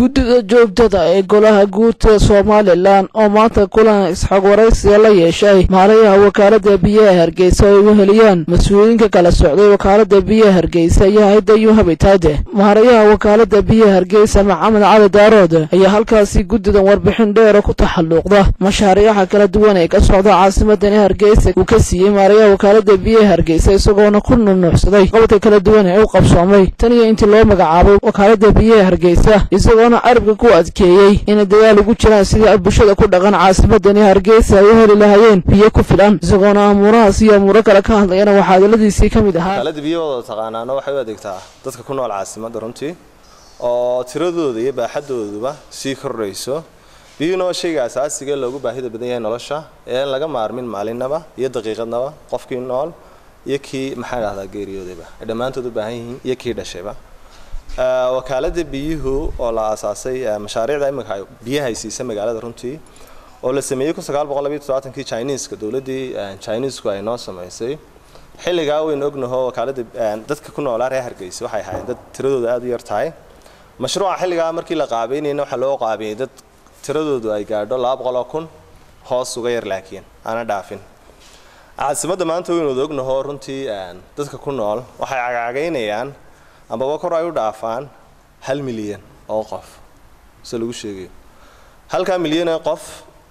guddida joogtada ee golaha guurta somalilan oo maanta kulan isxog waraysiga la yeeshay maalayaha wakaalada biyaha hargeysa oo ay weheliyaan mas-uuliyiinka kala socday wakaalada biyaha hargeysa iyo hay-adda yu habitaade maarayaha wakaalada biyaha hargeysa maxamed cali daarood ayaa halkaasi guddidan warbixin dheera ku taxalluuqda mashaariixa kala duwan ee ka socda caasimadani hargeysa uu ka siiyey maarayaha wakaalada biyaha hargeysa isagoona ku nunuucsaday qobodka kala duwan ee u qabsoomay tan iyo intii loo magacaabay wakaalada biyaha hargeysa isagoona carabka ku adkeeyey inay dagaal ugu jiraan sidii ay bulshada ku dhaqan caasimadani hargeysa ay u heli lahaayeen biyo ku filan isagoona amuurahaas iyo amuuro kale ka hadlayana waxaa hadaladiisii ka mid ahaa wakaalada biyahooda taqaanaana waxay u adeegtaa dadka ku nool caasimadda runtii oo tiradooda iyo baaxadooduba sii kordhayso biyuhuna waa shayga asaasiga loogu baahida badan yahay nolosha ee aan laga maarmin maalinaba iyo daqiiqadnaba qofkii nool iyo kii maxaa dhahdaa geeriyoodayba ay dhammaantood u baahan yihiin iyo kii dhashayba wakaalada biyuhu oo la aasaasay mashaariicda imika biyaha ay siisa magaalada runtii oo la sameeyey kun sagaal boqol labiyo toddobaatanki chineeska dowladdii chineesku ay noo samaysay xilligaa waynu ognaho wakaalada dadka ku noolaa reer hargeysa waxay ahaayeen dad tiradooda aada u yar tahay mashruuca xilligaa markii la qaabeynayna waxaa loo qaabiyey dad tiradoodu ay gaadho laba boqoloo kun hoos uga yar laakiin aana dhaafin caasimadda maanta waynu wada ognaho runtii dadka ku nool waxay cagcagaynayaan ambaba kor ay u dhaafaan hal milyan oo qof se lagu sheegayo halkaa milyan ee qof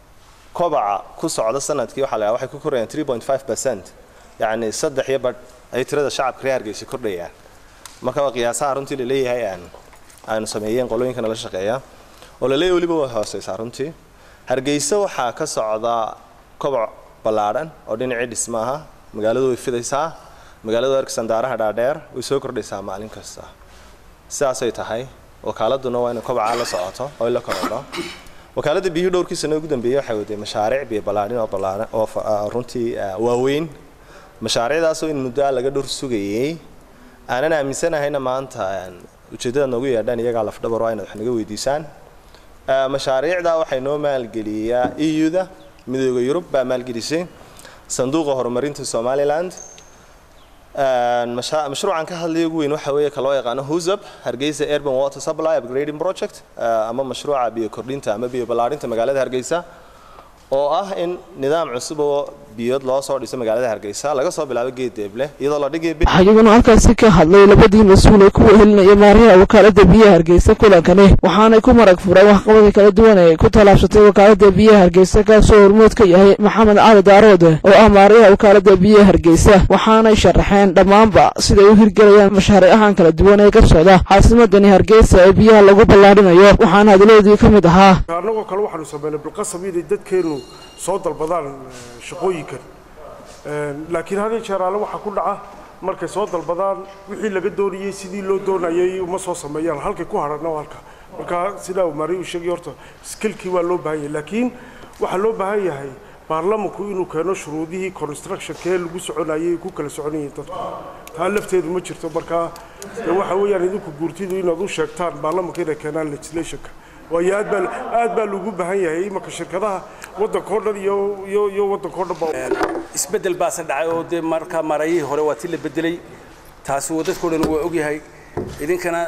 kobaca ku socda sanadkii waxaa la waxay ku korayaan three point five percent yacni saddex iyo badh ay tirada shacabka reer hargeysa kordhayaan marka waa qiyaasaha runtii laleeyahay aynu sameeyeen qolooyinka nala shaqeeya oo laleeyahay weliba way hooseysaa runtii hargeysa waxaa ka socda koboc ballaadhan oo dhinacii dhismaaha magaaladu way fidaysaa magaalada erksan daaraha dhaadheer way soo kordhaysaa maalin kasta sidaasay tahay wakaaladuna waa inay kobcaa la socoto oo la korodho wakaaladda biyuhu dhowrkii sano ugu dambeeyey waxay waday mashaariic biyo ballaadhin oo ballaadhan oo runtii waaweyn mashaariicdaasoo in muddo laga dhowr sugayey aanan aaminsanahayna maanta ujeeddada noogu yeedhaan iyagaa lafdhabar waa inaad wax naga weydiisaan mashaariicdaa waxay noo maalgeliyaa eu-da midooda yurub baa maalgelisay sanduuqa horumarinta somaliland mashruucan ka hadlaya ugu weyn waxa weeye ka loo yaqaano husab hargeysa urban water supply upgrading project ama mashruuca biyo kordhinta ama biyo ballaarinta magaalada hargeysa oo ah in nidaam cusub oo biyood loo soo dhiso magaalada hargeysa laga soo bilaabo geed deeble iyadoo la dhigay waxaa iyaguna halkaasi ka hadlay labadii mas-uul ee ku wehelinaya maarayaha wakaalada biyaha hargeysa kulankani waxaanay ku marag fureen waxqabadka kala duwan ee ku tallaabsatay wakaalada biyaha hargeysa kaasoo hormood ka yahay maxamed cali daarood oo ah maarayaha wakaalada biyaha hargeysa waxaanay sharaxeen dhammaanba siday u hirgelayaan mashaariicahan kala duwan ee ka socda caasimadani hargeysa ee biyaha lagu ballaadhinayo waxaana hadaladoodii ka mid ahaa annagoo kale waxaanu sameynay bilqasab inay dadkeennu soo dalbadaan shaqooyinkan laakiin had iyo jeer alle waxaa ku dhaca markay soo dalbadaan wixii laga doonayey sidii loo doonayay uma soo sameeyaan halkay ku hadhanna halka marka sidaa maari uu sheegay horta skilkii waa loo baahan yahay laakiin waxaa loo baahan yahay baarlamanku inuu keeno shuruudihii constructionkee lagu soconayay ku kala soconayeen dadku taa lafteedu ma jirto marka waxa weeyaan idinku guurtidu inaad u sheegtaan baarlamanka inay keenaan legislationka waayo aad baa aad baa loogu baahan yahay imanka shirkadaha waddanka o dhan iyo iyo iyo waddanka o dhan ba isbeddel baase dhacay oo dee marka marayihii hore waa ti la bedelay taasi waa dadkao dhan waa ogyahay idinkana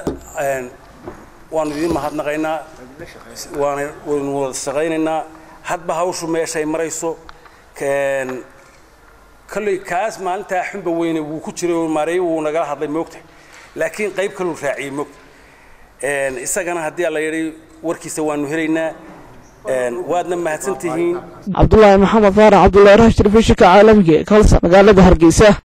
waanu idin mahadnaqaynaa waana waynu wada shaqaynaynaa hadba hawshu meeshay marayso kolley kaas maalintaa xunba weyne wuu ku jiray oo maareeyi wuu nagala hadlay moogta laakiin qayb kaluu raaciyey moogta isagana haddii la yidhi warkiisa waanu helaynaa waadna mahadsan tihiin cabdulaahi maxamed faarax cabdullahi rash telefishinka caalamiga ee kalsa magaalada hargeysa